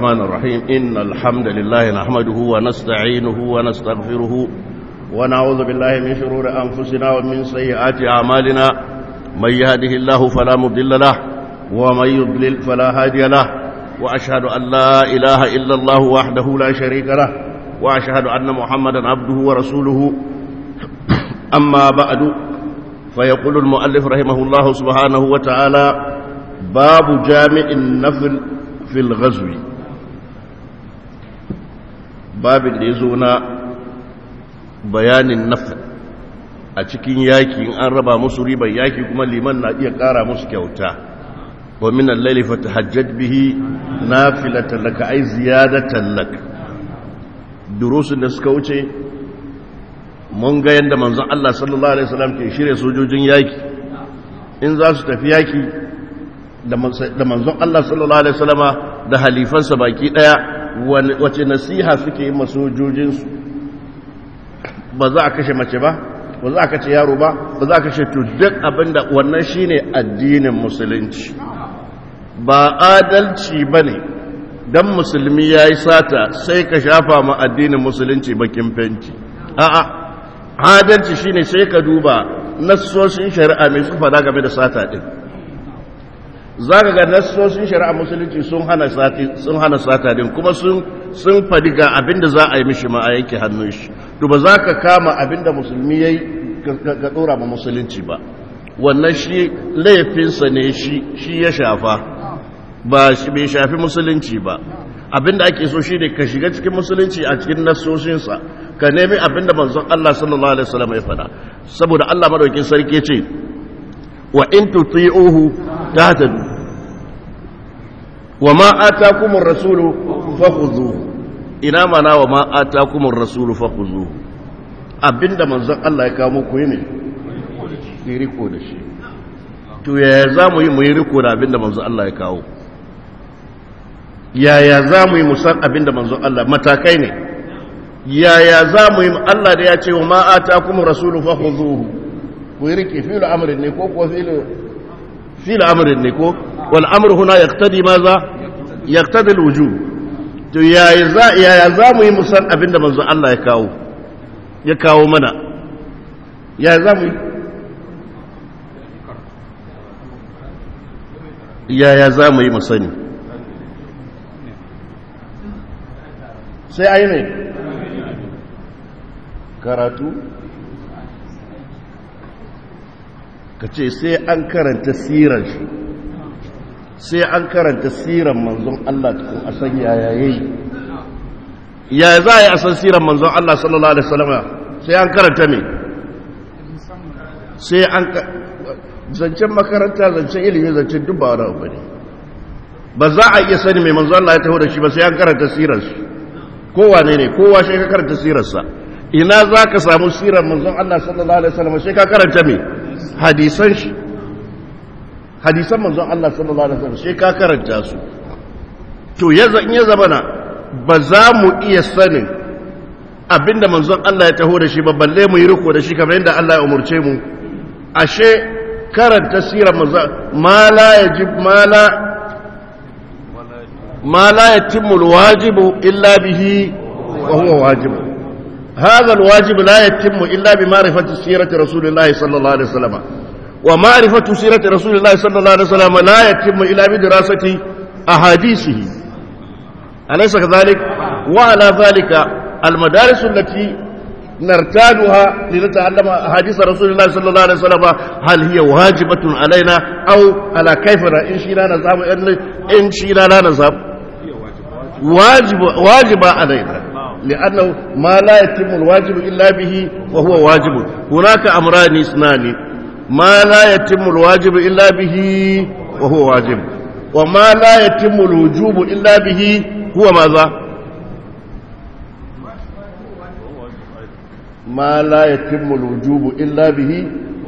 الرحمن الرحيم إن الحمد لله نحمده ونستعينه ونستغفره ونعوذ بالله من شرور أنفسنا ومن سيئات أعمالنا من يهده الله فلا مضل له ومن يضلل فلا هادي له وأشهد أن لا إله إلا الله وحده لا شريك له وأشهد أن محمدا عبده ورسوله أما بعد فيقول المؤلف رحمه الله سبحانه وتعالى باب جامع النفل في الغزو باب يزونا بيان النفل a cikin yaki in an raba musu ribar yaki kuma liman na iya ƙara musu kyauta wa min al-layli fatahajjad bihi nafilatan laka ay ziyadatan lak durusun da suka wuce mun ga yanda manzon Allah sallallahu alaihi wasallam ke shirye sojojin yaki in za su tafi yaki da manzon Allah sallallahu alaihi wasallama da halifansa baki daya wace nasiha suke yi masojojinsu ba za a kashe mace ba ba za a kashe yaro ba ba za a kashe to duk abinda wannan shine addinin musulunci ba adalci bane dan musulmi yayi sata sai ka shafa ma addinin musulunci bakin fenti a'a adalci shine sai ka duba nassoshin shari'a mai su fada game da sata din za ka ga nassoshin shari'a musulunci sun hana sata din kuma sun fadi ga abinda za a yi mishi ma a yanke hannun shi to ba za ka kama abinda musulmi ya yi ga ɗora ma musulunci ba wannan shi laifinsa ne shi ya shafa ba shi bai shafi musulunci ba abinda ake so shi ne ka shiga cikin musulunci a cikin nassoshinsa ka nemi abinda manzon Allah sallallahu alaihi wasallam ya faɗa saboda Allah madaukin sarki ce wa in tuti'uhu tahtadu wa ma atakumur rasulu fakhuzuhu ina mana wa ma atakumur rasulu fakhuzuhu abinda manzon Allah ya kawo muku ne yi riko da shi to yaya za mu yi mu yi riko da abinda manzon Allah ya kawo yaya za mu yi musan abinda manzon Allah matakai ne yaya za mu yi Allah da ya ce wa ma atakumur rasulu fakhuzuhu ku yi rike fi'il amrin ne ko ko fi'il fi'il amrin ne ko wal amru huna yaqtadi maza yaqtadi al-wujub to yaya za yaya za mu yi musan abinda manzo Allah ya kawo ya kawo mana yaya za mu yi yaya za mu yi musani sai ayi ne karatu ka ce sai an karanta sirar shi sai an karanta sirar manzon Allah tukun a san yaya yayi ya za a yi a san sirar manzon Allah sallallahu alaihi wasallam sai an karanta me sai an zancen makaranta zancen ilimi zancen duk ba wani abu ne ba za a iya sani mai manzon Allah ya taho da shi ba sai an karanta sirar shi kowa ne ne kowa sai ka karanta sirarsa ina za ka samu sirar manzon Allah sallallahu alaihi wasallam sai ka karanta me hadisan shi hadisan manzon Allah sallallahu alaihi wasallam sai ka karanta su to yaza in ya zamana ba za mu iya sanin abinda manzon Allah ya taho da shi ba balle mu yi riko da shi kamar yadda Allah ya umurce mu ashe karanta sirar manzon ma la yajib ma la ma la yatimmu alwajibu illa bihi wa huwa wajibu هذا الواجب لا يتم إلا بمعرفة سيرة رسول الله صلى الله عليه وسلم ومعرفة سيرة رسول الله صلى الله عليه وسلم لا يتم إلا بدراسة أحاديثه أليس كذلك وعلى ذلك المدارس التي نرتادها لنتعلم أحاديث رسول الله صلى الله عليه وسلم هل هي واجبة علينا أو على كيف إن شئنا نذهب إن شئنا لا نذهب واجب واجب علينا لأنه ما لا يتم الواجب إلا به وهو واجب هناك أمران اثنان ما لا يتم الواجب إلا به وهو واجب وما لا يتم الوجوب إلا به هو ماذا ما لا يتم الوجوب إلا به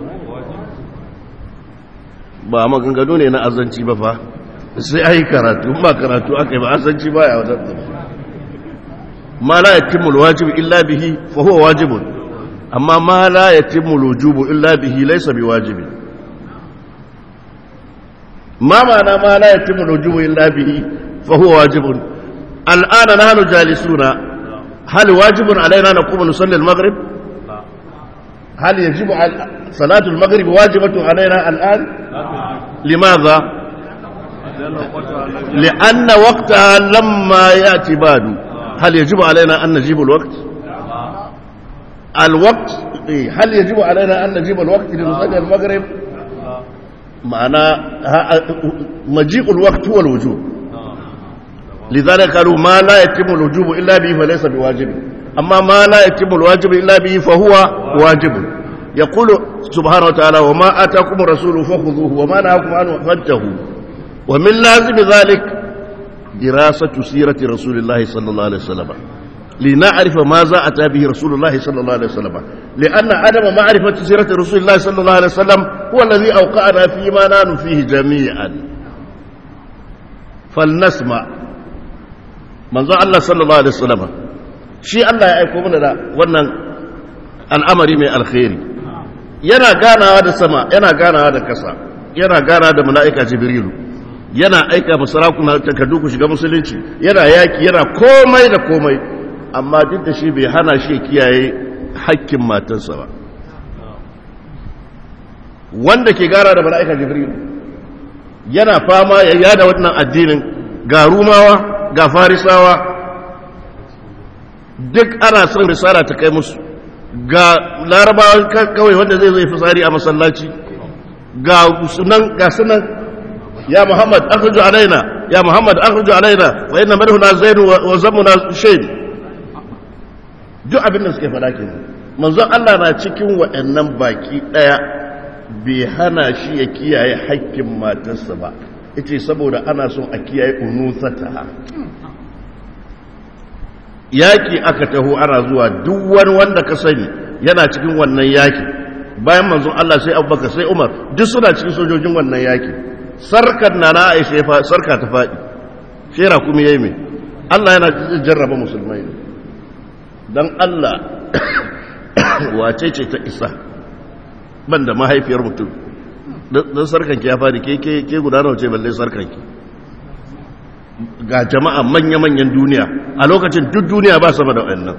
ba maganganu ne na azanci ba fa sai ai karatu ba karatu aka yi ba azanci ba ya wadatar ما لا يتم الواجب إلا به فهو واجب أما ما لا يتم الوجوب إلا به ليس بواجب ما معنى ما لا يتم الوجوب إلا به فهو واجب الآن نحن جالسون هل واجب علينا نقوم نصلي المغرب هل يجب على صلاة المغرب واجبة علينا الآن لماذا لأن وقتها لما يأتي بعد هل يجب علينا أن نجيب الوقت الوقت هل يجب علينا أن نجيب الوقت لنصلي المغرب معنى مجيء الوقت هو الوجوب لذلك قالوا ما لا يتم الوجوب إلا به فليس بواجب أما ما لا يتم الواجب إلا به فهو واجب يقول سبحانه وتعالى وما آتاكم الرسول فخذوه وما نهاكم عنه فانتهوا ومن لازم ذلك دراسة سيرة رسول الله صلى الله عليه وسلم لنعرف ماذا أتى به رسول الله صلى الله عليه وسلم لأن عدم معرفة سيرة رسول الله صلى الله عليه وسلم هو الذي أوقعنا فيما نحن فيه جميعا فلنسمع manzon Allah sallallahu alaihi wasallam shi Allah ya aiko mana da wannan al'amari mai alkhairi yana ganawa da sama yana ganawa da kasa yana ganawa da mala'ika jibrilu yana aika masarakuna takardu ku shiga musulunci yana yaki yana komai da komai amma duk da shi bai hana shi kiyaye hakkin matarsa ba wanda ke gara da mala'ika jibrilu yana fama ya yada wannan addinin ga rumawa ga farisawa duk ana son risala ta kai musu ga larabawan kawai wanda zai zai fitsari a masallaci ga sunan ga sunan ya muhammad akhruju alaina ya muhammad akhruju alaina wa inna madhuna zaid wa zamuna shayd duk abin da suke faɗa kenan manzon Allah na cikin waɗannan baki ɗaya bai hana shi ya kiyaye haƙƙin matarsa ba ita saboda ana son a kiyaye unusata yaki aka taho ana zuwa duk wani wanda ka sani yana cikin wannan yaki bayan manzon Allah sai Abubakar sai Umar duk suna cikin sojojin wannan yaki sarkar na na Aisha ya sarka ta faɗi shera kuma yayi me Allah yana jarraba musulmai ne dan Allah wace ce ta isa banda mahaifiyar mutum don sarkanki ya fadi ke ke guda nawa ce balle sarkanki ga jama'a manya-manyan duniya a lokacin duk duniya ba sama da wannan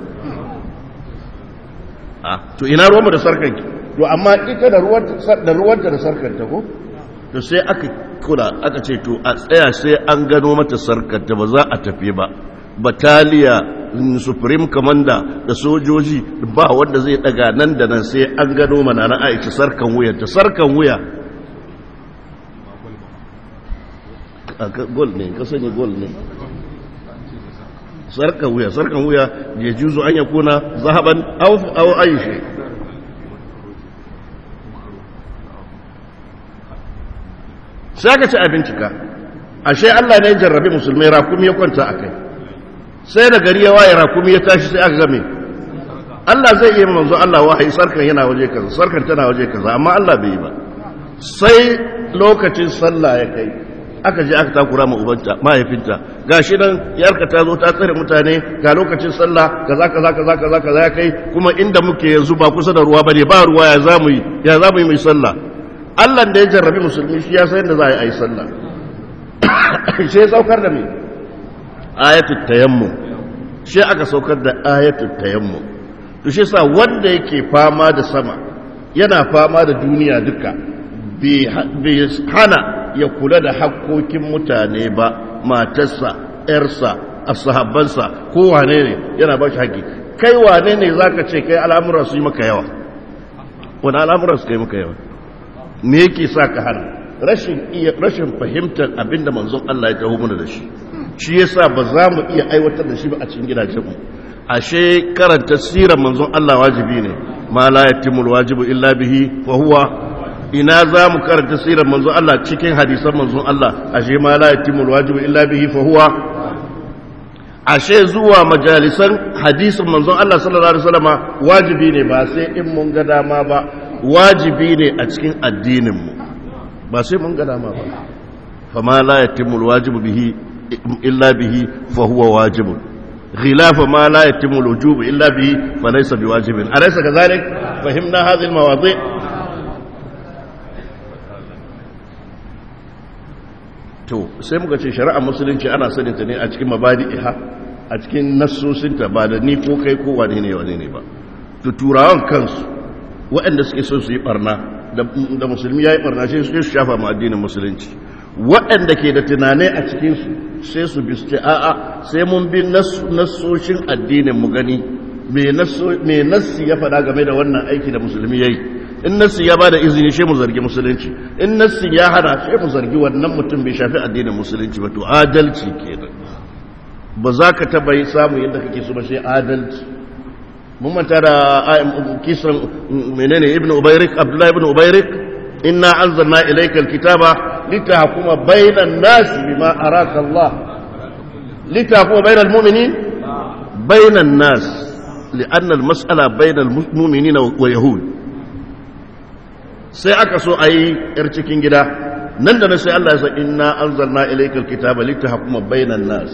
to ina ruwanmu da sarkanki to amma ita da ruwanta da sarkanta ko to sai aka kula aka ce to a tsaya sai an gano mata sarkanta ba za a tafi ba bataliya supreme commander da sojoji ba wanda zai daga nan da nan sai an gano mana na aisha sarkan wuyanta sarkan wuya gol ne ka sani gol ne sarkan wuya sarkan wuya ya juzo an ya kuna zahaban au aishe sai aka ci a bincika ashe Allah ne jarrabe musulmai rakumi ya kwanta a kai sai da gari ya waye rakumi ya tashi sai aka game Allah zai iya manzo Allah wahayi sarkan yana waje kaza sarkan tana waje kaza amma Allah bai yi ba sai lokacin sallah ya kai aka je aka takura ma ubanta mahaifinta gashi nan yarka ta zo ta tsare mutane ga lokacin sallah kaza kaza kaza kaza kaza ya kai kuma inda muke yanzu ba kusa da ruwa bane ba ruwa ya zamu yi ya zamu yi mai sallah Allah da ya jarrabi musulmi shi ya san yadda za a yi sallah shi ya saukar da me ayatul tayammum shi aka saukar da ayatul tayammum to shi sa wanda yake fama da sama yana fama da duniya duka bai hana ya kula da hakkokin mutane ba matarsa ‘yarsa ashabansa ko wane ne yana ba shi haƙƙi kai wane ne za ka ce kai al'amura su yi maka yawa wani al'amura su kai maka yawa me yake sa ka hana rashin iya rashin fahimtar abinda manzon Allah ya taho mana da shi shi yasa ba za mu iya aiwatar da shi ba a cikin gidajenmu ashe karanta sirar manzon Allah wajibi ne ma la yatimul wajibu illa bihi fa huwa ina za mu karanta sirar manzon Allah cikin hadisan manzon Allah ashe ma la yatimul wajibu illa bihi fa huwa ashe zuwa majalisan hadisin manzon Allah sallallahu alaihi wasallama wajibi ne ba sai in mun ga dama ba wajibi ne a cikin addinin mu ba sai mun ga dama ba fa ma la yatimul wajibu bihi illa bihi fa huwa wajibun خلاف ما لا يتم الوجوب إلا به فليس بواجب أليس كذلك فهمنا هذه المواضيع to sai muka ce shari'ar musulunci ana saninta ne a cikin mabadi'iha a cikin nassosinta ba da ni ko kai ko wane ne wane ne ba to turawan kansu waɗanda suke so su yi barna da musulmi ya yi barna sai su shafa ma addinin musulunci waɗanda ke da tunanai a cikinsu sai su bisce a'a sai mun bi nassoshin addinin mu gani me nassi ya faɗa game da wannan aiki da musulmi ya yi in nassi ya ba da izini shi mu zargi musulunci in nassi ya hana shi mu zargi wannan mutum bai shafi addinin musulunci ba to adalci kenan ba za ka taba yi samu yadda kake so ba sai adalci mun manta da kisan menene ibn ubayrik abdullahi ibn ubayrik inna anzalna ilayka alkitaba litahkuma bainan nas bima araka Allah litahkuma bainal mu'minin bainan nas لأن المسألة بين المؤمنين ويهود sai aka so a yi ‘yar cikin gida nan da na sai Allah ya sa inna an zarna ilaikar kitaba littahakuma bainan nas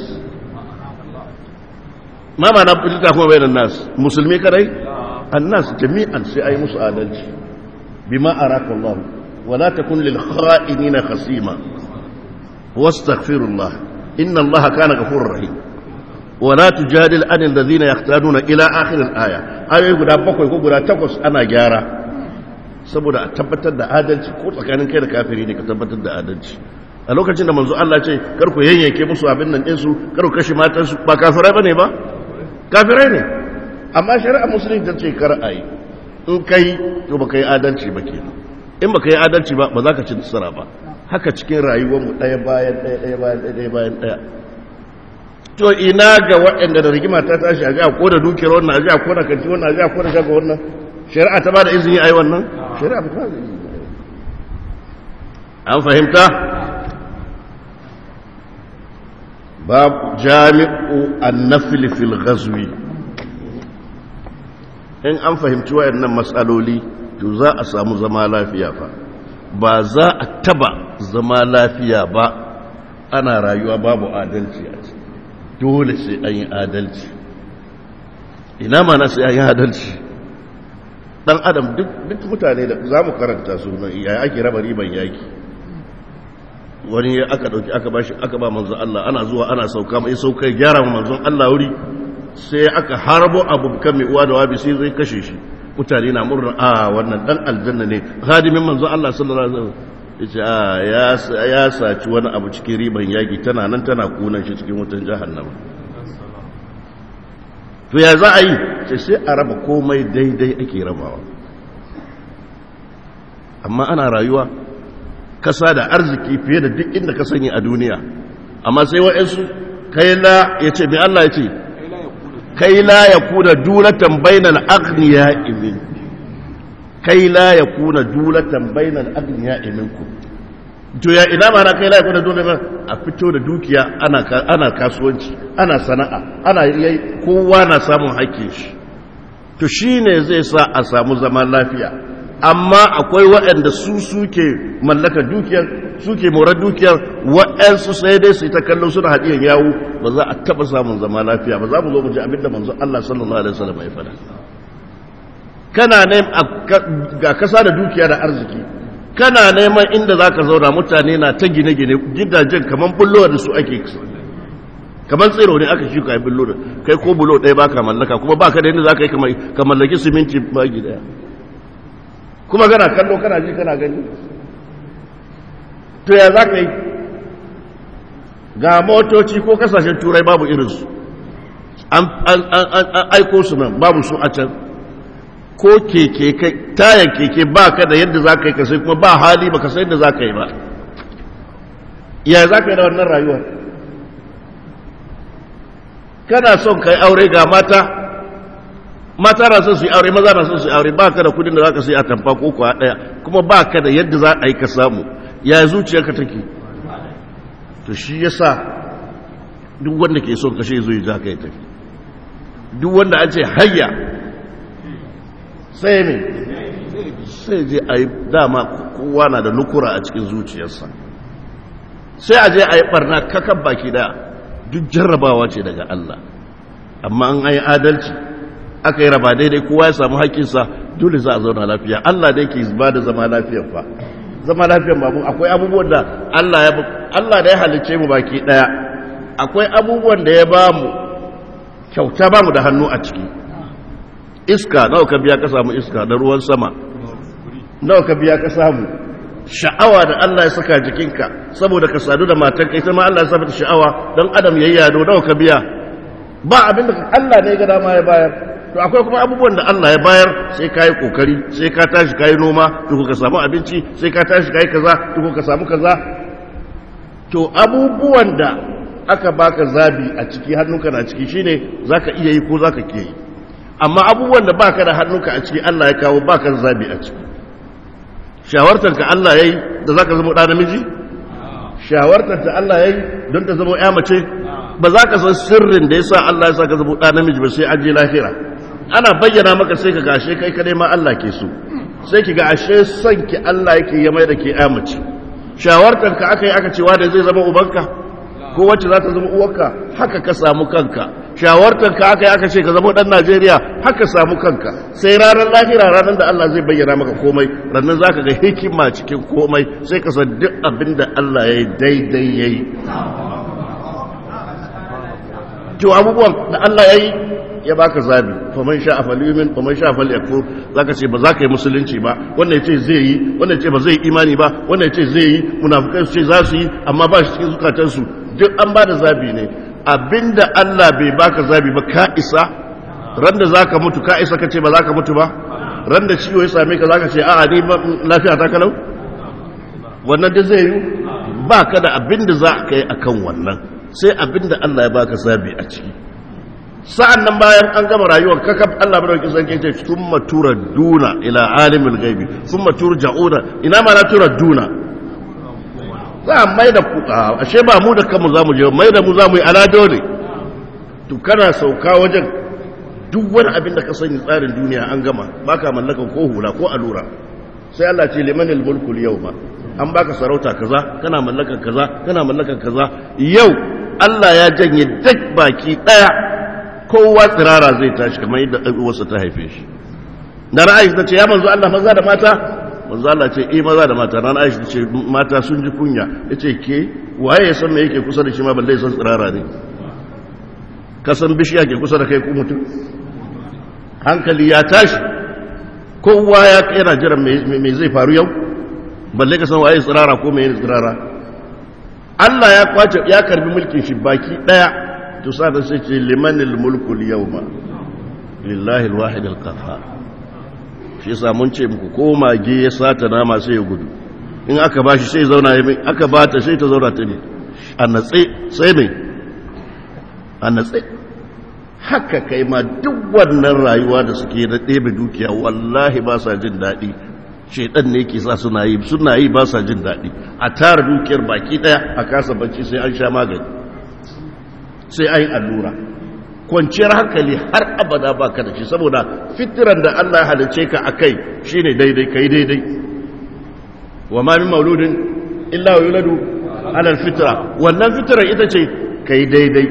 ma ma na littahakuma bainan nas musulmi kadai annas jami'an sai a yi musu adalci bima araka Allah wala takun lil kha'inina khasima wastaghfirullah inna Allah kana ghafurur rahim wala tujadil anil ladhina yaqtaduna ila akhir al aya ayoyi guda bakwai ko guda takwas ana gyara saboda a tabbatar da adalci ko tsakanin kai da kafiri ne ka tabbatar da adalci a lokacin da manzo Allah ce kar ku yanyanke musu abin nan ɗinsu kar ku kashe matansu ba kafirai ba ne ba kafirai ne amma shari'a musulunci ta ce kar a yi in kai to ba ka yi adalci ba kenan in ba ka yi adalci ba ba za ka ci nasara ba haka cikin rayuwarmu ɗaya bayan ɗaya ɗaya bayan ɗaya ɗaya bayan ɗaya to ina ga waɗanda da rigima ta tashi a ji a koda dukiyar wannan a ji a koda kanti wannan a ji a koda shaga wannan shari'a ta ba da izini a yi wannan shari'a ba ta da izini an fahimta bab jami'u annafil fil ghazwi in an fahimci wayannan matsaloli to za a samu zama lafiya fa ba za a taba zama lafiya ba ana rayuwa babu adalci a ciki dole sai an yi adalci ina mana sai an yi adalci dan adam duk mutane da za mu karanta su ya ake raba riban yaki wani aka dauki aka bashi aka ba manzon Allah ana zuwa ana sauka mai sauka gyara ma manzon Allah wuri sai aka harbo abu kan mai uwa da wabi sai zai kashe shi mutane na murna a wannan dan aljanna ne hadimin manzon Allah sallallahu alaihi wasallam yace a ya ya saci wani abu cikin riban yaki tana nan tana kunan shi cikin wutan jahannama to ya za a yi sai sai a raba komai daidai ake rabawa amma ana rayuwa kasa da arziki fiye da duk inda ka sani a duniya amma sai wa'ansu kai la ya ce mai Allah ya ce kai la ya kuna dulatan bainal agniya imin kai la ya kuna dulatan bainal agniya iminku to ya ina ma na kai la ya kuna dulatan a fito da dukiya ana kasuwanci ana sana'a ana yayi kowa na samun hakkin shi to shine zai sa a samu zaman lafiya amma akwai waɗanda su suke mallaka dukiyar suke morar dukiyar waɗansu sai dai su yi ta kallo suna haɗiyan yawo ba za a taɓa samun zama lafiya ba za mu zo mu ji abinda manzo Allah sallallahu alaihi wasallam ya faɗa kana ne ga kasa da dukiya da arziki kana neman inda zaka zauna mutane na ta gine-gine gidajen kaman bullo da su ake kamar tsiro ne aka shuka ya bullo da kai ko bulo ɗaya baka mallaka kuma baka da yadda zaka yi ka mallaki siminti bagi ɗaya kuma kana kallo kana ji kana gani to ya za ka yi ga motoci ko kasashen turai babu irinsu an aiko su nan babu su a can ko keke kai tayan keke ba ka da yadda za ka yi kasai kuma ba hali ba ka sai yadda za ka yi ba ya za ka yi da wannan rayuwar kana son ka yi aure ga mata mata na son su yi aure maza na son su yi aure ba ka da kudin da za ka sai a tamfa ko kuwa ɗaya kuma ba ka da yadda za a yi ka samu ya zuciyarka take to shi ya sa duk wanda ke son kashe zo yi za ka yi tafi duk wanda an ce hayya sai ne sai je a yi dama kowa na da nukura a cikin zuciyarsa sai a je a yi barna kakan baki daya duk jarrabawa ce daga Allah amma an yi adalci aka yi raba daidai kowa ya samu haƙƙinsa dole za a zauna lafiya Allah da yake ba da zama lafiyar fa zama lafiyar babu akwai abubuwan da Allah ya Allah da ya halicce mu baki daya akwai abubuwan da ya ba mu kyauta ba mu da hannu a ciki iska nawa ka biya ka samu iska da ruwan sama nawa ka biya ka samu sha'awa da Allah ya saka jikinka saboda ka sadu da matanka ita ma Allah ya saka sha'awa don adam yayi yado nawa ka biya ba abin da Allah ne ga dama ya bayar to akwai kuma abubuwan da Allah ya bayar sai ka yi kokari sai ka tashi ka yi noma to ka samu abinci sai ka tashi ka yi kaza to ka samu kaza to abubuwan da aka baka zabi a ciki hannunka na ciki shine zaka iya yi ko zaka ke yi amma abubuwan da baka da hannunka a ciki Allah ya kawo baka da zabi a ciki shawartar ka Allah yayi da zaka zama da namiji shawartar ta Allah yayi don ta zama ya mace ba za ka san sirrin da yasa Allah ya saka zama da namiji ba sai an je lahira ana bayyana maka sai ka gashe kai kadai ma Allah ke so sai ki ga ashe son ki Allah yake ya mai da ke ya mace shawartar ka aka yi aka cewa da zai zama ubanka ko wacce za ta zama uwarka haka ka samu kanka shawartar ka aka yi aka ce ka zama dan Najeriya haka samu kanka sai ranar lahira ranar da Allah zai bayyana maka komai ranar za ka ga hikima cikin komai sai ka san duk abin da Allah ya yi daidai ya yi to abubuwan da Allah ya yi ya baka zabi faman sha a falimin faman sha a faliyakfur za ka ce ba za ka yi musulunci ba wannan ya ce zai yi wannan ya ce ba zai imani ba wannan ya ce zai yi munafukai su ce za su yi amma ba shi cikin zukatansu duk an ba da zabi ne abinda Allah bai baka zabi ba ka isa ran da za ka mutu ka isa ka ce ba za ka mutu ba ran da ciwo ya same ka za ka ce a'a ni lafiya ta kalau wannan da zai yi ba ka da abinda za ka yi akan wannan sai abinda Allah ya baka zabi a ciki sa'an nan bayan an gama rayuwar kakaf Allah bada wakil sarki ce sun matura duna ila alimul gaibi sun matura ja'una ina ma na tura duna za a mai da kuka ashe ba mu da kanmu za mu je mai da mu za mu yi ala dole to kana sauka wajen duk wani abin da ka sani tsarin duniya an gama baka mallakan ko hula ko allura sai Allah ce limanil mulkul yau ba an baka sarauta kaza kana mallakan kaza kana mallakan kaza yau Allah ya janye duk baki daya kowa tsirara zai tashi kamar yadda ɗan'uwarsa ta haife shi na ra'ayi ta ce ya manzo Allah maza da mata manzo Allah ce eh maza da mata na ra'ayi ta ce mata sun ji kunya ya ce ke waye ya san me yake kusa da shi ma balle san tsirara ne ka san bishiya ke kusa da kai ku mutum hankali ya tashi kowa ya yana jiran me zai faru yau balle ka san waye tsirara ko me tsirara Allah ya kwace ya karbi mulkin shi baki daya to sa da sai ce limanil mulku yawma lillahi alwahid alqahhar shi yasa mun ce muku ko mage ya sata nama sai ya gudu in aka bashi sai zauna ya aka bata sai ta zauna ta ne a natse sai mai a natse haka kai ma duk wannan rayuwa da suke da ɗebe dukiya wallahi ba sa jin daɗi shaidan ne ke sa suna yi suna yi ba sa jin daɗi a tara dukiyar baki ɗaya a kasa bacci sai an sha magani sai an yi allura kwanciyar hankali har abada ba ka da shi saboda fitiran da Allah halice ka a kai shi ne daidai ka yi daidai wa ma min mauludin illa wa yuladu alal fitra wannan fitiran ita ce ka yi daidai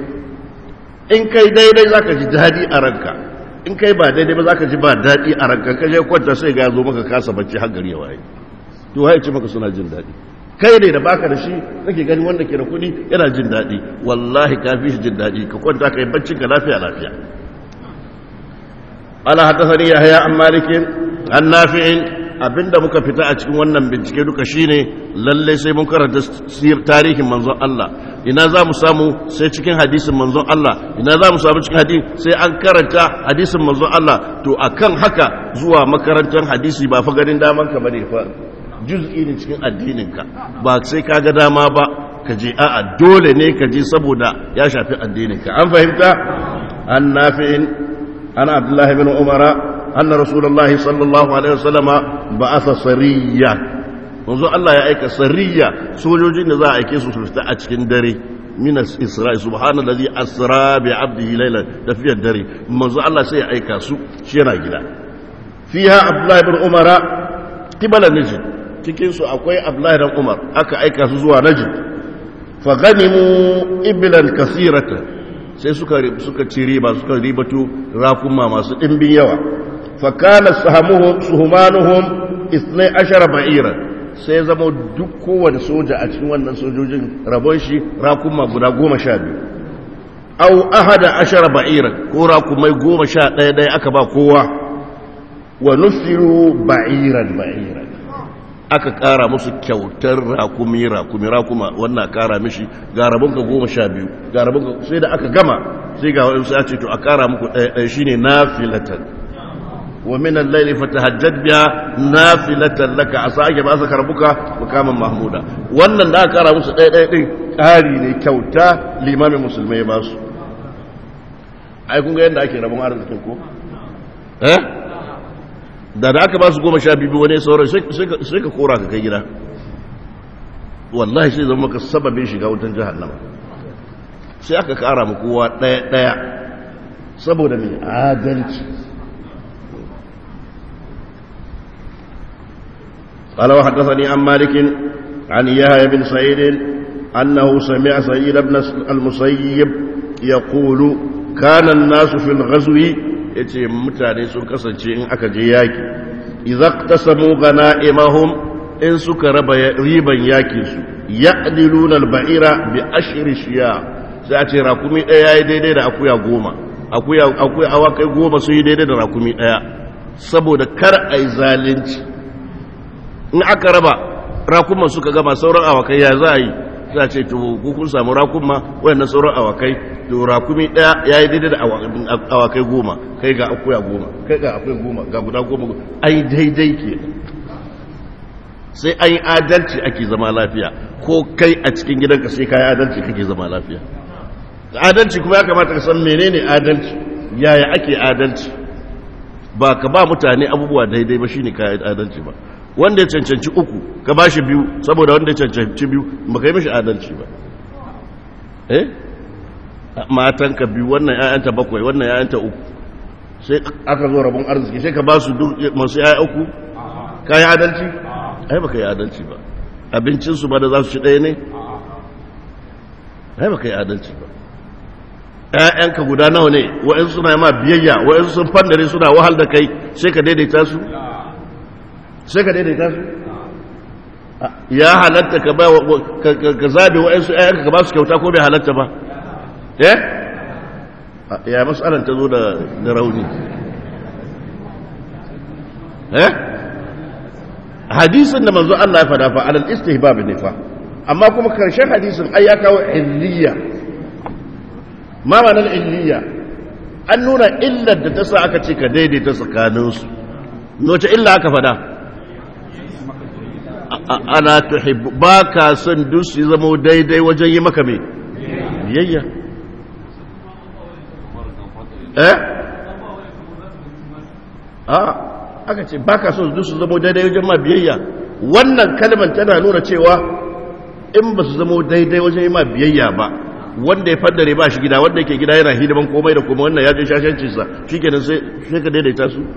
in ka yi daidai za ka ji daɗi a ranka in ka yi ba daidai ba za ka ji ba daɗi a ranka ka je kwanta sai ga zo maka kasa bacci har gari ya waye to waye ce maka suna jin daɗi kai ne da baka da shi kake gani wanda ke da kuɗi yana jin daɗi wallahi ka fi shi jin daɗi ka kwanta ka yi baccin ka lafiya lafiya ala haddathani yahya an malikin an nafi'in abinda muka fita a cikin wannan bincike duka shine lalle sai mun karanta tarihin manzon Allah ina za mu samu sai cikin hadisin manzon Allah ina za mu samu cikin hadisi sai an karanta hadisin manzon Allah to akan haka zuwa makarantar hadisi ba fa ganin daman ka bane fa juz'i ne cikin addininka ba sai ka ga dama ba ka je a'a dole ne ka je saboda ya shafi addininka an fahimta an nafi'in ana abdullahi bin umara anna rasulullahi sallallahu alaihi wasallama ba'atha sariya manzo Allah ya aika sariya sojojin da za a aike su su fita a cikin dare min isra'i subhanallazi asra bi 'abdihi laylan tafiyar dare manzo Allah sai ya aika su shi yana gida fiha abdullahi bin umara qibala najd cikin su akwai abdullahi dan umar aka aika su zuwa najd fa ganimu iblan kasiratan sai suka suka ci riba suka ribatu rakuma masu dimbin yawa fa kana sahamuhum suhumanuhum 12 ba'ira sai zama duk kowane soja a cikin wannan sojojin rabon shi rakuma guda goma sha biyu au ahada ashara ba'iran ko rakumai goma sha ɗaya ɗaya aka ba kowa wa nufiru ba'iran ba'iran aka ƙara musu kyautar rakumi rakumi rakuma wannan ƙara mishi ga rabonka goma sha biyu ga rabonka sai da aka gama sai ga wa'insu ya ce to a ƙara muku ɗaya ɗaya shine nafilatan wa min al-layli fatahajjad biha nafilatan laka asa ake ba saka rabuka mukamin mahmuda wannan da aka ƙara musu ɗaya ɗaya ɗin ƙari ne kyauta limamin musulmai ba su ai kun ga yadda ake rabon arzikin ko eh da da aka ba su goma sha biyu wani sauran sai ka kora ka kai gida wallahi sai zama maka sababin shiga wutan jahannama sai aka kara mu kowa ɗaya ɗaya saboda mai adalci قال وحدثني عن مالك عن يحيى بن سعيد أنه سمع سعيد بن المسيب يقول كان الناس في الغزو ya ce mutane sun kasance in aka je yaki izak ta samu gana imahum in suka raba riban yakinsu ya ɗilunar ba'ira bi ashiri shiya sai a ce rakumi ɗaya ya yi daidai da akuya goma akuya awakai goma sun yi daidai da rakumi ɗaya saboda kar a yi zalunci in aka raba rakuman suka gama sauran awakai ya za a yi za a ce to kun samu rakuma wayannan sauran awakai to rakumi daya ya yi daidai da awakai goma kai ga akuya goma kai ga akwai goma ga guda goma ai daidai ke sai an yi adalci ake zama lafiya ko kai a cikin gidanka sai ka yi adalci kake zama lafiya adalci kuma ya kamata ka san menene adalci yaya ake adalci ba ka ba mutane abubuwa daidai ba shine ka yi adalci ba wanda ya cancanci uku ka ba shi biyu saboda wanda ya cancanci biyu ba ka yi mashi adalci ba eh matanka biyu wannan ‘ya'yanta bakwai wannan ‘ya'yanta uku sai aka zo rabon arziki sai ka ba su masu ‘ya'ya uku ka yi adalci? ai ba ka yi adalci ba abincinsu ba da za su ci ɗaya ne? ai ba ka yi adalci ba ‘ya'yanka guda nawa ne wa'in suna ma biyayya wa'in sun fandare suna wahal da kai sai ka daidaita su? sai ka daidaita su? ya halatta ka zabe wa'in su ‘ya'yanka ka ba su kyauta ko bai halatta ba? eh ya matsalan ta zo da rauni eh hadisin da manzo Allah ya fada fa alal istihbab ne fa amma kuma karshen hadisin ai ya kawo illiya ma ma'anar illiya an nuna illar da ta sa aka ce ka daidaita tsakaninsu noce illa aka fada ana tuhibbu ba ka son duk su zama daidai wajen yi maka mai biyayya eh a aka ce ba ka so su zama daidai wajen ma biyayya wannan kalmar tana nuna cewa in ba su zama daidai wajen yi ma biyayya ba wanda ya faddare ba shi gida wanda yake gida yana hidiman komai da kuma wannan ya je shashancinsa shi kenan sai ka daidaita su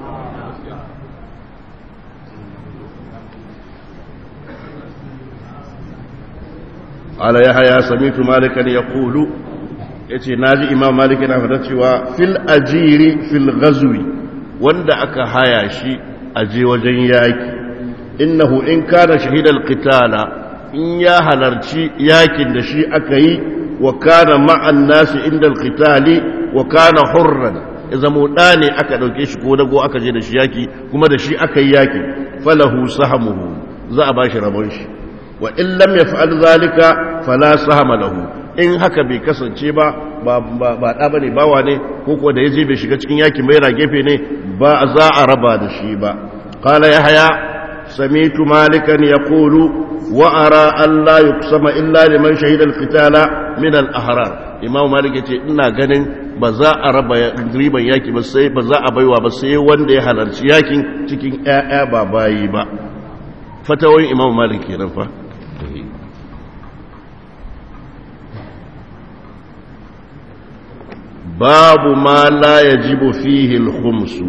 ala ya haya samitu malikan ya kulu ya ce na ji imam malik yana fata cewa fil ajiri fil ghazwi wanda aka haya shi aje wajen yaki innahu in kana shahidal qitala in ya halarci yakin da shi aka yi wa kana ma'an nasi inda alqitali wa kana hurran idan mu ne aka dauke shi ko dago aka je da shi yaki kuma da shi aka yi yaki falahu sahmuhu za a bashi rabon shi wa in lam yaf'al zalika fala sahama lahu in haka bai kasance ba ba ba da bane bawa ne ko ko da yaje bai shiga cikin yakin bai ra gefe ne ba za a raba da shi ba qala yahya sami'tu malikan yaqulu wa ara an la yuqsama illa liman shahida al-qitala min al-ahrar imam malik yace ina ganin ba za a raba riban yaki ba sai ba za a baiwa ba sai wanda ya halarci yakin cikin ƴaƴa ba bayi ba fatawoyin imam malik kenan fa babu ma la yajibu fihi al-khumsu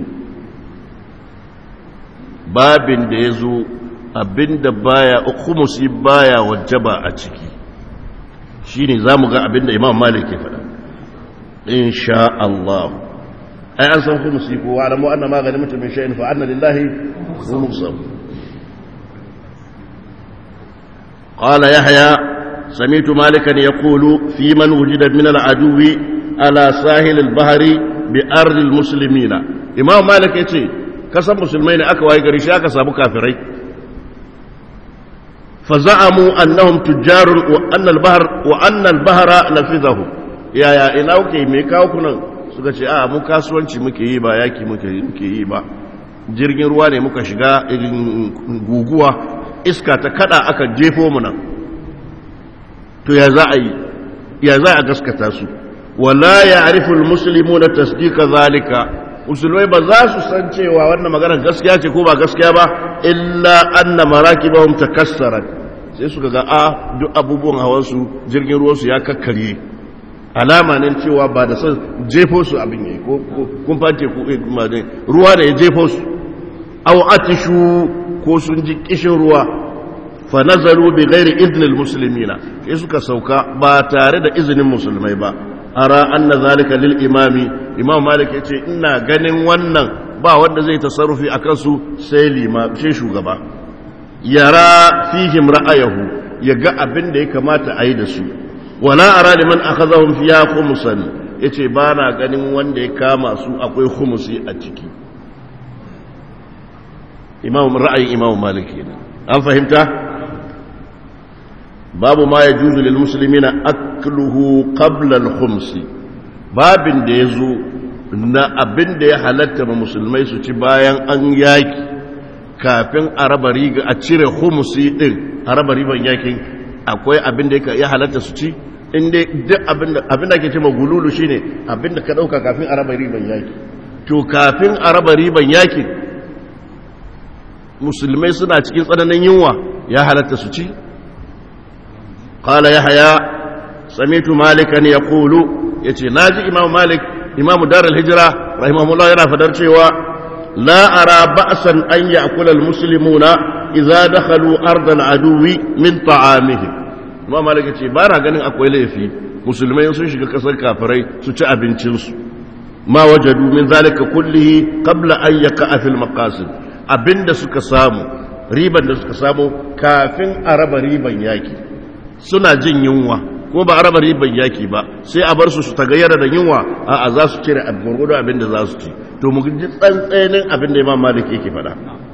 babin da yazo abinda baya khumsi baya wajaba a ciki shine zamu ga abinda imam malik ya faɗa insha Allah ai an san khumsi ko wa alamu anna ma ghanimtum min shay'in fa anna lillahi khumsahu قال يحيى سمعت مالكا يقول في من وجد من العدو على ساحل البحر بأرض المسلمين إمام مالك يتي كسب مسلمين أكوا يقري شاك سابو كافرين فزعموا أنهم تجار وأن البحر وأن البحر نفذهم يا يا ina kuke me kawo kunan suka ce a mu kasuwanci muke yi ba yaki muke yi ba jirgin ruwa ne muka shiga guguwa iska ta kada aka jefo mu nan to ya za a yi ya za a gaskata su wala ya ariful muslimu na tasdika zalika musulmai ba za su san cewa wannan magana gaskiya ce ko ba gaskiya ba illa anna marakibahum takassarat sai suka ga a duk abubuwan hawan su jirgin ruwan su ya kakkarye alama ne cewa ba da san jefo su abin yayi ko kun fate ku ruwa da ya jefo su aw atishu ko sun ji kishin ruwa fa nazaru bi ghairi idnil muslimina sai suka sauka ba tare da izinin musulmai ba ara anna zalika lil imami imam malik yace ina ganin wannan ba wanda zai tasarrufi akan su sai lima sai shugaba yara fihim ra'ayahu yaga abin da ya kamata a yi da su wala ara liman akhadhahum fiya khumsan yace ba na ganin wanda ya kama su akwai khumsi a ciki imam ra'ayin imam malik kenan an fahimta babu ma ya juzu lil muslimina akluhu qabla al khums babin da yazo na abin da ya halatta ma musulmai su ci bayan an yaki kafin a raba riga a cire khumsi din a raba riban yakin akwai abin da ya halatta su ci inda duk abin da abin da ke cewa gululu shine abin da ka dauka kafin a raba riban yaki to kafin a raba riban yakin musulmai suna cikin tsananin yunwa ya halatta su ci قال يحيى سمعت مالكا يقول يتي ناجي امام مالك امام دار الهجره رحمه الله yana fadar cewa la ara ba'san an ya'kula almuslimuna idza dakhalu ard aladuwi min ta'amihim imam malik yace ba na ganin akwai laifi musulmai sun shiga kasar kafirai su ci abincin su ma wajadu min zalika kullihi qabla an yaqa'a fil maqasid abinda suka samu riban da suka samu kafin a raba riban yaki suna jin yunwa ko ba a raba riban yaki ba sai a bar su su tagayyara da yunwa a a za su cire gwargwado abin da za su ci to mu ji tsantsanin abin da imam malik yake faɗa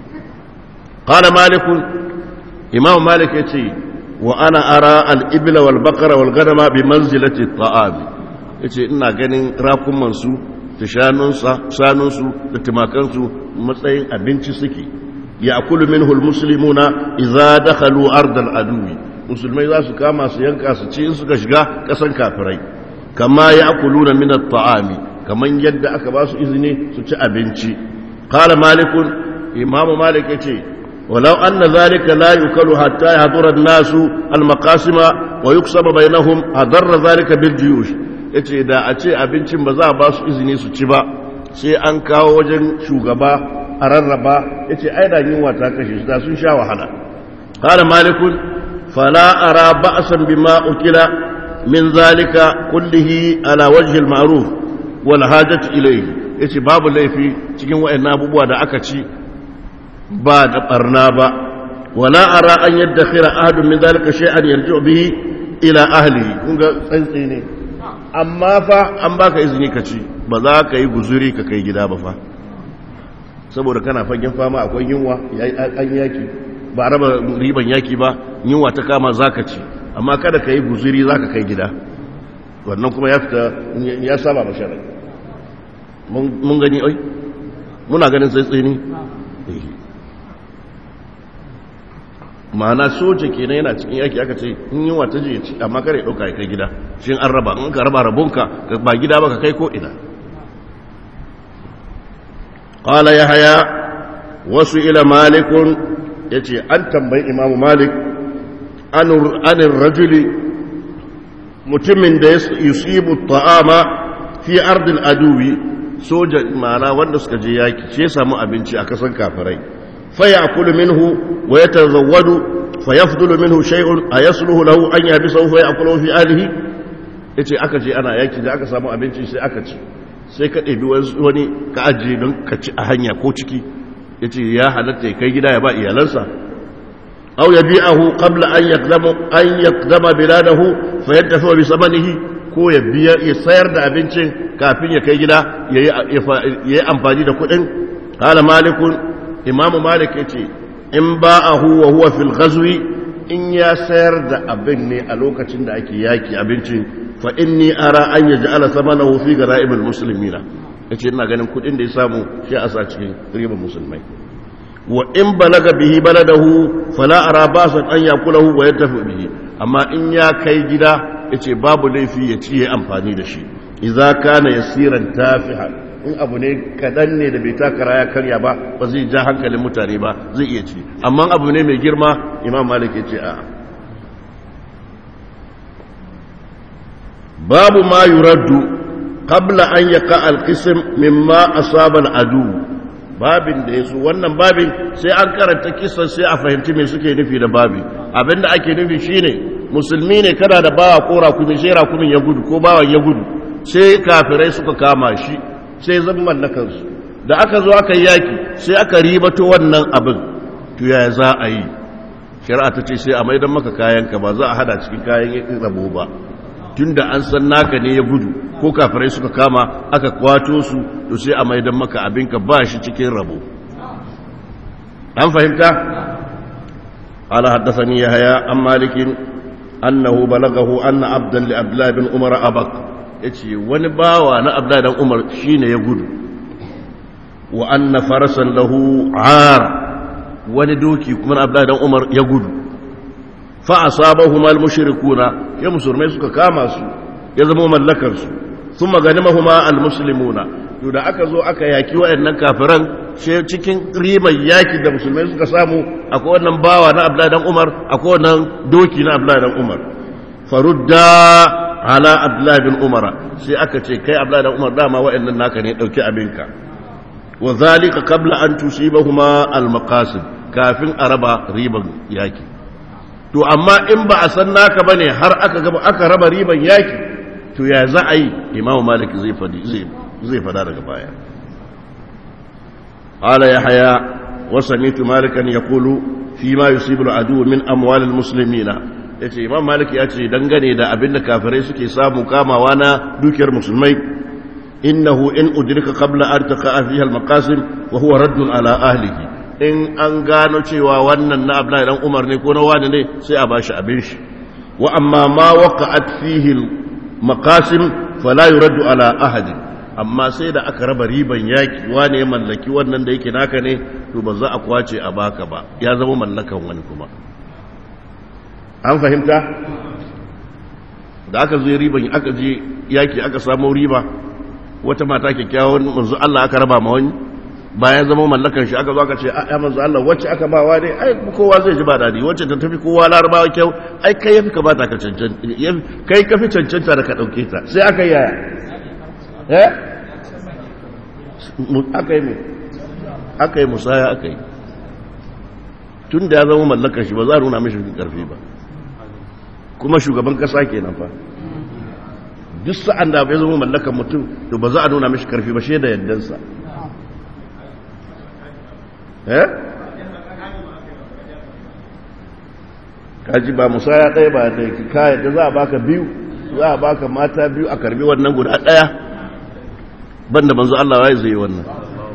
qala malik imam malik yace wa ana ara al ibla wal baqara wal ganama bi manzilati at yace ina ganin rakuman su da shanunsa shanunsu da timakansu matsayin abinci suke ya akulu minhu al muslimuna idza dakhalu ard al aduwi musulmai za su kama su yanka su ci in suka shiga kasan kafirai kama ya akuluna min at-ta'ami kaman yadda aka ba su izini su ci abinci qala malikun imamu malik yace walau anna zalika la yukalu hatta yahdura an-nasu al-maqasima wa yuksaba bainahum hadarra zalika bil juyush yace da a ce abincin ba za a ba su izini su ci ba sai an kawo wajen shugaba a rarraba yace ai da yunwa ta kashe su da sun sha wahala qala malikun فلا أرى بأسا بما أكل من ذلك كله على وجه المعروف والحاجة إليه yace babu laifi cikin wayannan abubuwa da aka ci ba da barna ba wala ara an yaddakhira ahadun min zalika shay'an yarji'u bihi ila ahlihi kun ga tsantsi ne amma fa an baka izini ka ci ba za ka yi guzuri ka kai gida ba fa saboda kana fagen fama akwai yunwa an yaki ba a raba riban yaki ba yunwa ta kama zaka ci amma kada ka yi guziri zaka kai gida wannan kuma ya fita ya saba masharar mun gani oi muna ganin tsaitsaye ne ma'ana soja kenan yana cikin yaki aka ce in yunwa ta je ci amma kare ɗauka ya kai gida shi an raba in ka raba rabonka ba gida ba ka kai ko ina قال يحيى وسئل مالك ya ce an tambayi imamu malik anin rajuli mutumin da ya yusibu ta'ama fi ardil aduwi soja ma'ana wanda suka je yaki ce samu abinci a kasan kafirai faya akulu minhu wa ya tazawwadu fa yafdulu minhu shay'un ayasluhu lahu an yabisahu fa ya'kulu fi alihi yace aka je ana yaki da aka samu abinci sai aka ci sai ka ɗebi wani ka ajiye don ka ci a hanya ko ciki ya ce ya halatta ya kai gida ya ba iyalansa aw yabi'ahu qabla an yaqdama an yaqdama biladahu fayantafi bi samanihi ko ya biya ya sayar da abincin kafin ya kai gida yayi amfani da kuɗin qala malikun imam malik yace in ba'ahu wa huwa fil ghazwi in ya sayar da abin ne a lokacin da ake yaki abincin fa inni ara an yaj'ala samanahu fi gara'ibul muslimina yace ina ganin kudin da ya samu shi a sa cikin ribar musulmai wa in balaga bihi baladahu fala ara basan an yakulahu wa yantafi bihi amma in ya kai gida yace babu laifi ya ci ya amfani da shi idza kana yasiran tafiha in abu ne kadan ne da bai takara ya karya ba ba zai ja hankalin mutane ba zai iya ci amma abu ne mai girma imam malik yace a'a babu ma yuraddu qabla an yaqa al-qism mimma asaba al-adu babin da yaso wannan babin sai an karanta kisan sai a fahimci me suke nufi da babi abinda ake nufi shine musulmi ne kana da bawa ko rakumi sai rakumin ya gudu ko bawan ya gudu sai kafirai suka kama shi sai zan mallakan su da aka zo aka yaki sai aka ribato wannan abin to yaya za a yi shari'a ta ce sai a maidan maka kayanka ba za a hada cikin kayan rabo ba tunda an san naka ne ya gudu ko kafirai suka kama aka kwato su to sai a maidan maka abinka ba shi cikin rabo an fahimta ala haddathani yahya an malikin annahu balagahu anna abdan li abdullah bin umar abak yace wani bawa na abdullah dan umar shine ya gudu wa anna farasan lahu ar wani doki kuma abdullah dan umar ya gudu فأصابهما المشركون يا مسلمين suka kama su ya zama mallakar su thumma ganimahuma almuslimuna to da aka zo aka yaki wayannan kafiran she cikin riban yaki da musulmai suka samu akwai wannan bawa na Abdullah dan Umar akwai wannan doki na Abdullah dan Umar farudda ala Abdullah bin Umar sai aka ce kai Abdullah dan Umar dama wayannan naka ne dauki abinka wa zalika qabla an tusibahuma almaqasid kafin araba riban yaki to amma in ba a san naka ba ne har aka gaba aka raba riban yaki to ya za a yi imamu malik zai fada daga baya ala ya haya wasanitu malikan ya kulu fi ma yusibu adu min amwalil muslimina ya ce imam malik ya ce dangane da abin da kafirai suke samu kamawa na dukiyar musulmai innahu in udrika qabla an taqa fiha al-maqasim wa huwa raddun ala ahlihi in an gano cewa wannan na abdullahi dan umar ne ko na wani ne sai a bashi abin shi wa amma ma waqa'at fihi maqasim fala yuraddu ala ahadi amma sai da aka raba riban yaki wani ya mallaki wannan da yake naka ne to ba za a kwace a baka ba ya zama mallakan wani kuma an fahimta da aka zo riban aka je yaki aka samu riba wata mata kyakkyawan manzo Allah aka raba ma wani bayan zama mallakan shi aka zo aka ce a manzo Allah wacce aka ba wa ne ai kowa zai ji ba dadi wacce ta tafi kowa larabawa kyau ai kai yafi ka bata ka cancanta kai ka fi cancanta da ka dauke ta sai aka yi yaya eh aka yi me aka yi musaya aka yi tun da ya zama mallakan shi ba za a nuna mishi karfi ba kuma shugaban kasa kenan fa duk sa'an da bai zama mallakan mutum to ba za a nuna mishi karfi ba shi da yaddansa eh kaji ba musaya ɗaya ba da kayan da za a baka biyu za a baka mata biyu a karbi wannan guda ɗaya banda banzu Allah ya zai yi wannan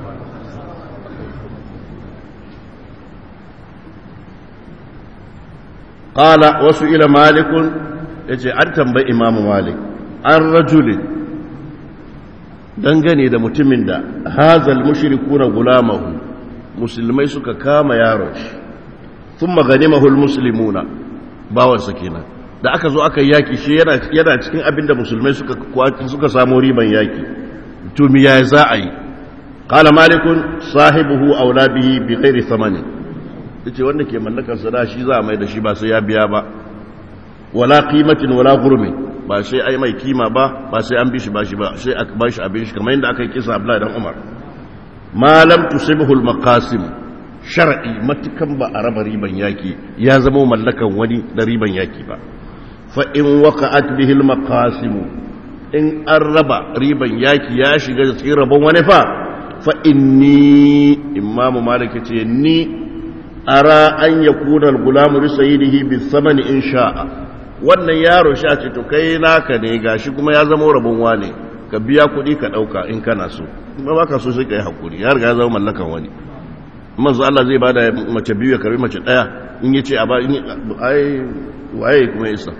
ƙala wasu ila malikun ya ce an tambayi imamu malik an rajulin dangane da mutumin da hazal mushrikuna gulamahu musulmai suka kama yaron shi sun magani mahul musulmuna bawansa kenan da aka zo aka yaki shi yana cikin abin da musulmai suka samu riban yaki tumi ya za a yi kala malikun sahibuhu aula bihi bi ghairi thamani yace wanda ke mallakar sada shi za a mai da shi ba sai ya biya ba wala qimatin wala gurmi ba sai ai mai kima ba ba sai an bi shi ba shi ba sai aka ba shi abin shi kamar yadda aka yi kisa Abdullahi dan Umar ma lam tusibhu al-maqasim shar'i matukan ba a raba riban yaki ya zama mallakan wani da riban yaki ba fa in waqa'at bihi al-maqasim in an raba riban yaki ya shiga cikin rabon wani fa fa inni imamu malik ce ni ara an yakuna al-gulamu li sayyidihi bi-thamani in sha'a wannan yaro sha ce to kai naka ne gashi kuma ya zama rabon wane ka biya kuɗi ka ɗauka in kana so kuma baka so sai ka yi hakuri ya riga ya zama mallakan wani manzo Allah zai bada mace biyu ya karbi mace ɗaya in yace a ba ai waye kuma isa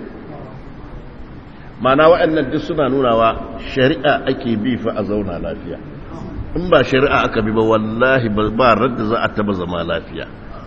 mana waɗannan duk suna nunawa shari'a ake bi fa a zauna lafiya in ba shari'a aka bi ba wallahi ba radda za a taba zama lafiya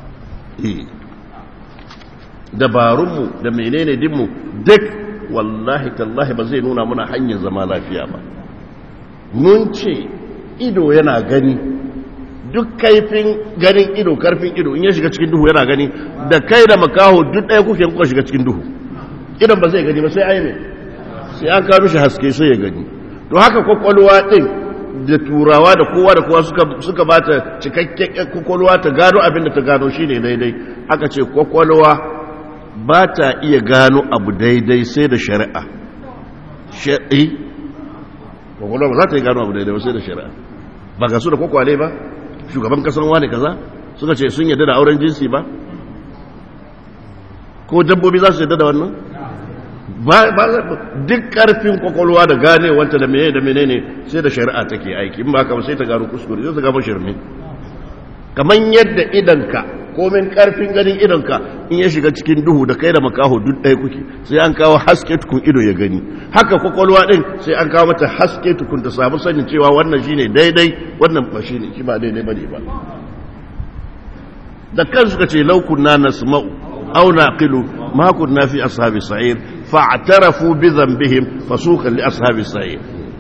dabarunmu da menene dinmu duk wallahi tallahi ba zai nuna muna hanyar zama lafiya ba mun ce ido yana gani duk kaifin ganin ido karfin ido in ya shiga cikin duhu yana gani da kai da makaho duk ɗaya kuke kuka shiga cikin duhu idan ba zai gani ba sai ai mai sai an kawo shi haske sai ya gani to haka kwakwalwa ɗin da turawa da kowa da kowa suka ba ta cikakken kwakwalwa ta gano abin da ta gano shi ne daidai aka ce kwakwalwa ba ta iya gano abu daidai sai da shari'a shari'i kwakwalwa ba za ta iya gano abu daidai sai da shari'a ba ga su da kwakwale ba shugaban kasan wane kaza suka ce sun yadda da auren jinsi ba ko dabbobi za su yadda da wannan duk karfin kwakwalwa da gane wanta da menene da menene sai da shari'a take aiki in ba ka sai ta gano kuskure sai ta gano shirme kamar yadda idanka komin karfin ganin idonka in ya shiga cikin duhu da kai da makaho duk ɗaya kuke sai an kawo haske tukun ido ya gani haka kwakwalwa ɗin sai an kawo mata haske tukun ta samu sanin cewa wannan shine daidai wannan ba shine shi ba daidai bane ba da kan suka ce laukunna nasma'u aw naqilu ma kunna fi ashabi sa'ir fa'tarafu bi dhanbihim fasuqan li ashabi sa'ir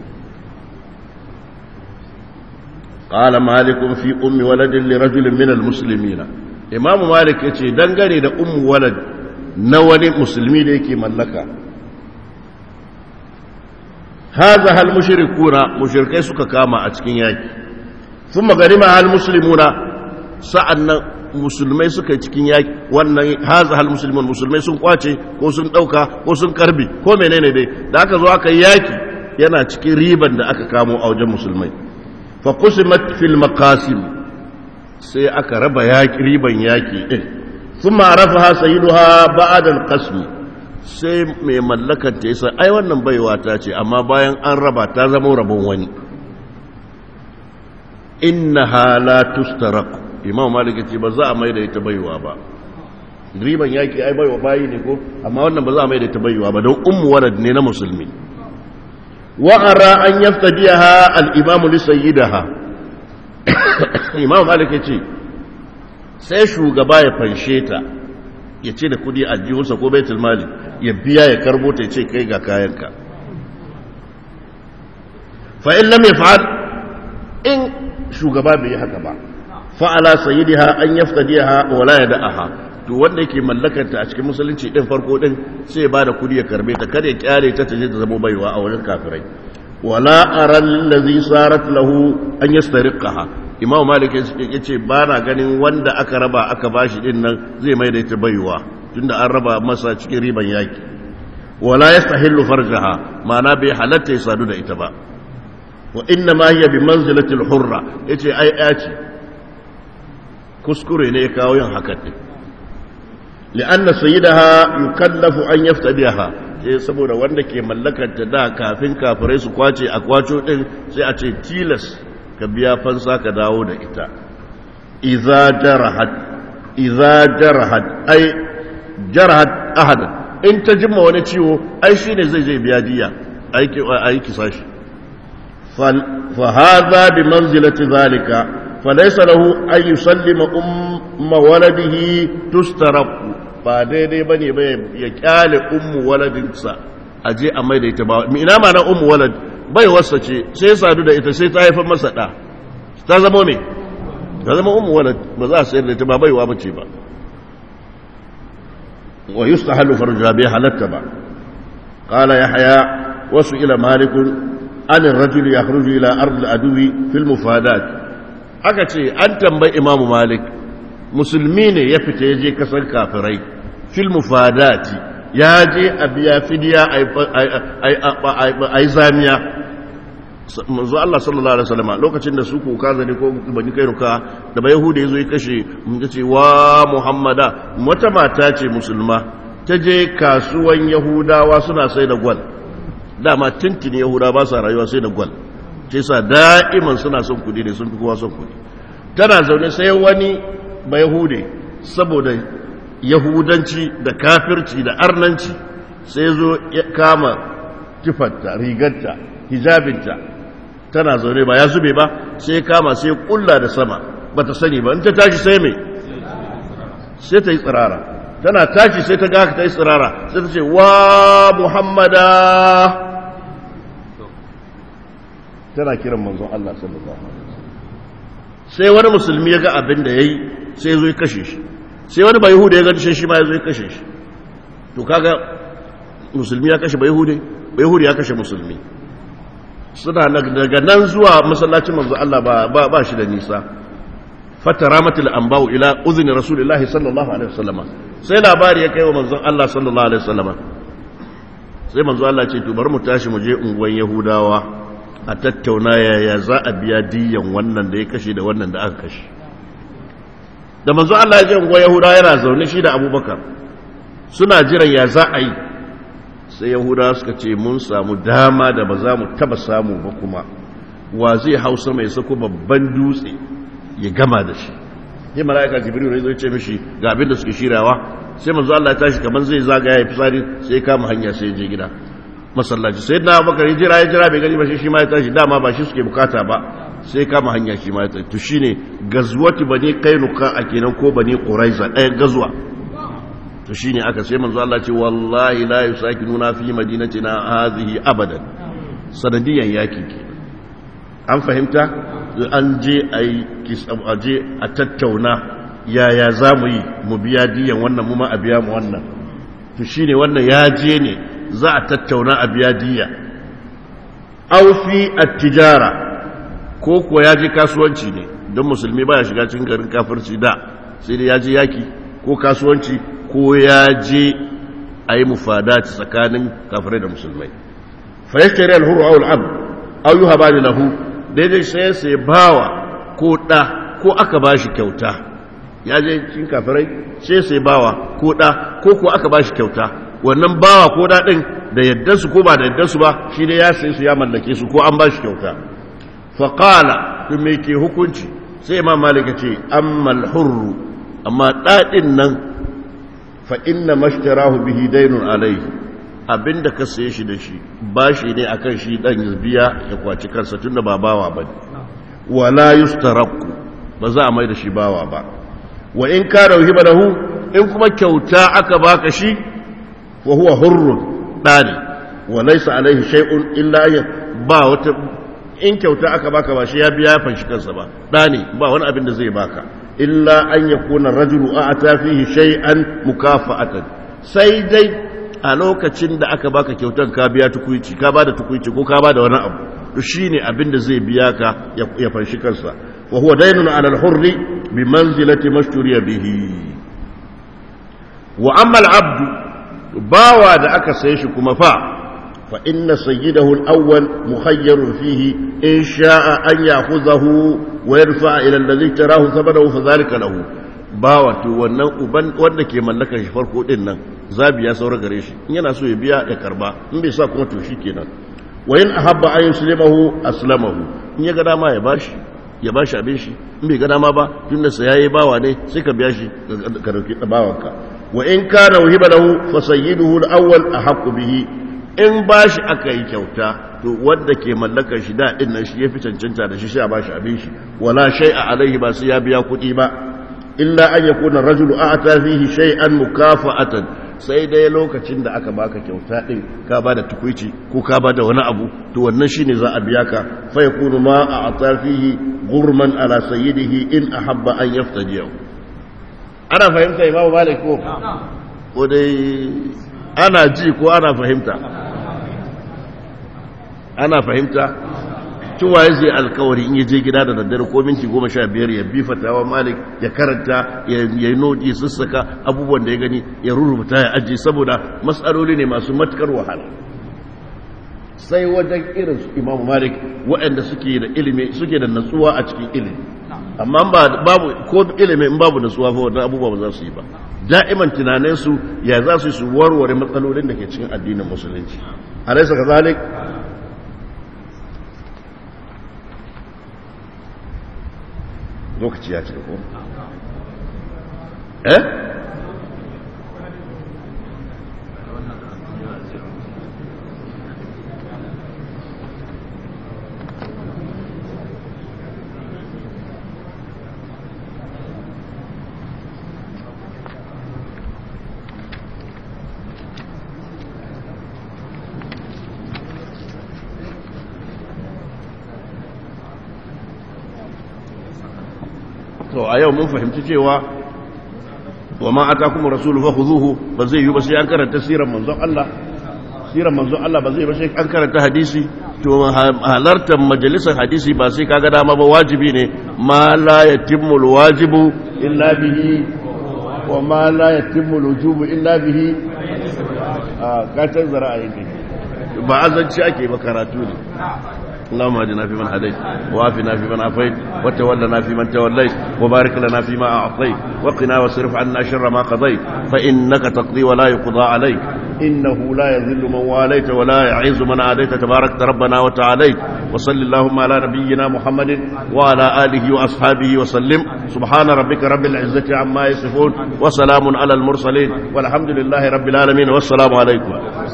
قال مالك في أم ولد لرجل من المسلمين إمام مالك يتي دنگني da أم ولد نواني مسلمي da yake mallaka هذا هل مشركون مشركai suka kama a cikin yaki ثم غريما هل مسلمون sa'annan musulmai suka yi cikin yaki wannan haza hal musulman musulmai sun kwace ko sun dauka ko sun karbi ko menene dai da aka zo aka yaki yana cikin riban da aka kamo a wajen musulmai فقسمت في المقاسم sai aka raba yaƙi riban yaƙi ɗin sun ma'arafa sayyiduha ba'ad al-qasmi sai mai mallakar ta yasa ai wannan baiwa ta ce amma bayan an raba ta zama rabon wani innaha la tustaraq imam malik ce ba za a mai da ita baiwa ba riban yaƙi ai baiwa bayi ne ko amma wannan ba za a mai da ita baiwa ba don ummu walad ne na musulmi وأرى أن يفتديها الإمام لسيدها إمام مالك يتي sai shugaba ya fanshe ta ya ce da kudi a jihunsa ko baitul mali ya biya ya karbo ta ya ce kai ga kayanka fa'in lam ya fa'ad in shugaba bai yi haka ba fa'ala sayidiha an yaftadiha wala ya da'aha to wanda yake mallakarta a cikin musulunci din farko din sai ba da kudi ya karbe ta kada ya kyale ta taje ta zama baiwa a wurin kafirai wala aral ladhi sarat lahu an yastariqaha imam malik yace ba na ganin wanda aka raba aka bashi din nan zai mai da ita baiwa tunda an raba masa cikin riban yaki wala yastahillu farjaha ma'ana bai halatta ya sadu da ita ba wa inna ma hiya bi manzilati al-hurra yace ai ce kuskure ne ya kawo yin haka din لأن سيدها يكلف أن يفتديها sai saboda wanda ke mallakar ta da kafin kafirai su kwace a kwaco din sai a ce tilas ka biya fansa ka dawo da ita idza jarahat idza jarahat ai jarahat ahad in ta jimma wani ciwo ai shine zai je biya diya aiki aiki sashi fa hadha bi manzilati zalika falaysa lahu ay yusallima umma waladihi tustaraqu ba daidai ba ne ya kyale ummu waladinsa a je a mai da ita ba ina ma na ummu walad bai wasa ce sai sadu da ita sai ta haifar masa ɗa ta zama me ta zama ummu walad ba za a sayar da ita ba baiwa bace ba wa yustahalu farja bai halatta ba qala yahya wasu ila malik an ar-rajul yakhruju ila ard al-adwi fil mufadat aka ce an tambayi imamu malik musulmi ne ya fita ya je kasar kafirai fil mufadati ya je a biya fidiya a yi zamiya manzo Allah sallallahu alaihi wasallam lokacin da su kuka zane ko bani kairuka da bai yahuda yazo ya kashe mun ce wa muhammada wata mata ce musulma ta je kasuwan yahudawa suna sai da gwal dama tintin yahuda ba sa rayuwa sai da gwal ce sa da'iman suna son kudi ne sun fi kowa son kudi tana zaune sai wani bai yahude saboda yahudanci da kafirci da arnanci sai zo ya kama kifarta rigarta hijabinta tana zaune ba ya zube ba sai kama sai kulla da sama ba ta sani ba in ta tashi sai mai sai ta yi tsirara tana tashi sai ta gaka ta yi tsirara sai ta ce wa muhammada tana kiran manzon Allah sallallahu alaihi sai wani musulmi ya ga abin da yayi sai ya zo ya kashe shi sai wani bai hude ya ga shi ma ya zo ya kashe shi to kaga musulmi ya kashe bai hude bai hude ya kashe musulmi suna daga nan zuwa masallacin manzo Allah ba ba shi da nisa fataramatul anba'u ila uzni rasulillahi sallallahu alaihi wasallama sai labari ya kai wa manzon Allah sallallahu alaihi wasallama sai manzo Allah ce to bari mu tashi mu je unguwan yahudawa a tattauna yaya za a biya diyan wannan da ya kashe da wannan da aka kashe da manzo Allah ya je unguwan yahudawa yana zaune shi da abubakar suna jiran ya za a yi sai yahudawa suka ce mun samu dama da ba za mu taba samu ba kuma wa zai hausa mai sako babban dutse ya gama da shi yi mala'ika jibril ne zai ce mishi ga abin da suke shirawa sai manzo Allah ya tashi kaman zai zagaya ya fitsari sai kama hanya sai je gida masallaci sai na bakar jira ya jira bai gani ba shi shi ma ya tashi dama ba shi suke bukata ba sai kama hanya shi ma ya tashi to shine gazwati bani kainuka a kenan ko bani quraiza ɗaya gazuwa to shine aka sai manzo Allah ce wallahi la yusakinuna fi madinatina hadhihi abadan sanadiyan yaki ke an fahimta an je a je a tattauna yaya za mu yi mu biya diyan wannan mu ma a biya mu wannan to shine wannan ya je ne za a tattauna a biya diya aw fi at-tijara ko ko ya je kasuwanci ne don musulmi baya shiga cikin garin kafirci da sai dai ya je yaki ko kasuwanci ko ya je a yi mufadaci tsakanin kafirai da musulmai fa yashtari al-hurru aw al-abd aw yuhaba lahu daidai sai sai bawa ko ɗa ko aka ba shi kyauta ya je cikin kafirai sai sai bawa ko ɗa ko ko aka ba shi kyauta wannan bawa ko ɗa ɗin da yaddansu ko ba da yaddansu ba shi dai ya sai su ya mallake su ko an ba shi kyauta faƙala tun mai ke hukunci sai imam malika ce ammal hurru amma ɗaɗin nan fa inna mashtarahu bihi dainun alaihi abinda ka saye shi da shi ba shi ne akan shi dan ya biya ya kwaci kansa tunda ba bawa ba wala yustaraku ba za a mai da shi bawa ba wa in ka rauhi lahu in kuma kyauta aka baka shi wa huwa hurrun dani wa laysa alaihi shay'un illa ya ba wata in kyauta aka baka ba shi ya biya ya fanshi kansa ba dani ba wani abin da zai baka illa an yakuna rajulu a'ta fihi shay'an mukafa'atan sai dai a lokacin da aka baka kyautar ka biya tukuici ka bada tukuici ko ka bada wani abu to shine abin da zai biya ka ya fanshi kansa wa huwa daynun ala al-hurri bi manzilati mashturiya bihi wa amma al-abd bawa da aka saye shi kuma fa fa inna sayyidahu al-awwal mukhayyarun fihi in sha'a an ya'khudhahu wa yarfa'a ila alladhi tarahu thabanahu fa dhalika lahu bawa to wannan uban wanda ke mallakar shi farko din nan zabi ya saura gare shi in yana so ya biya ya karba in bai sa kuma to kenan wa in ahabba an yuslimahu aslamahu in ya ga dama ya bashi ya bashi abin shi in bai ga dama ba tunda sa yayi bawa ne sai ka biya shi ka dauki bawanka wa in kana wahiba lahu fa sayyiduhu al-awwal ahqqu bihi in bashi aka yi kyauta to wanda ke mallakar shi da din nan shi yafi cancanta da shi sai a bashi abin shi wala shay'a alaihi ba sai ya biya kuɗi ba illa an yakuna rajulu a'ta fihi shay'an mukafa'atan sai dai lokacin da aka baka kyauta din ka bada tukuici ko ka bada wani abu to wannan shine za a biya ka fa yakunu ma a'ta fihi gurman ala sayyidihi in ahabba an yaftajiyahu ana fahimta imamu malik ko ko dai ana ji ko ana fahimta ana fahimta tun waye zai alkawari in yaje gida da daddare ko minti goma sha biyar ya bi fatawa malik ya karanta ya yi nodi sassaka abubuwan da ya gani ya rubuta ya ajiye saboda matsaloli ne masu matukar wahala sai wajen irin su imamu malik waɗanda suke da ilimi suke da natsuwa a cikin ilimi amma babu ko ilimi in babu natsuwa fa wannan abubuwa ba za su yi ba da'iman tunanin su ya za su su warware matsalolin da ke cikin addinin musulunci alaysa kazalik lokaci ya cika ko eh to a yau mun fahimci cewa wa ma atakum rasulu fa khuduhu ba zai yi ba sai an karanta sirar manzon Allah sirar manzon Allah ba zai ba sai an karanta hadisi to halartar majalisar hadisi ba sai kaga dama ba wajibi ne ma la yatimmu alwajibu illa bihi wa ma la yatimmu alwujubu illa bihi a ka canza ra'ayin kai ba azanci ake ba karatu ne اللهم اهدنا فيمن هديت وعافنا فيمن عافيت وتولنا فيمن توليت وبارك لنا فيما اعطيت وقنا واصرف عنا شر ما قضيت فانك تقضي ولا يقضى عليك انه لا يذل من واليت ولا يعز من عاديت تبارك ربنا وتعاليت وصل اللهم على نبينا محمد وعلى اله واصحابه وسلم سبحان ربك رب العزه عما يصفون وسلام على المرسلين والحمد لله رب العالمين والسلام عليكم